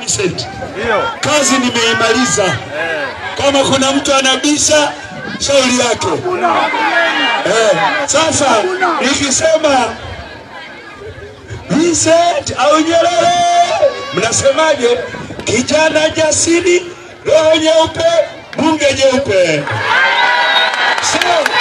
Vincent, kazi nimeimaliza. Kama kuna mtu anabisha, shauri yake. Eh, sasa nikisema Vincent au Nyerere, mnasemaje? Kijana jasiri, roho nyeupe, bunge jeupe. So,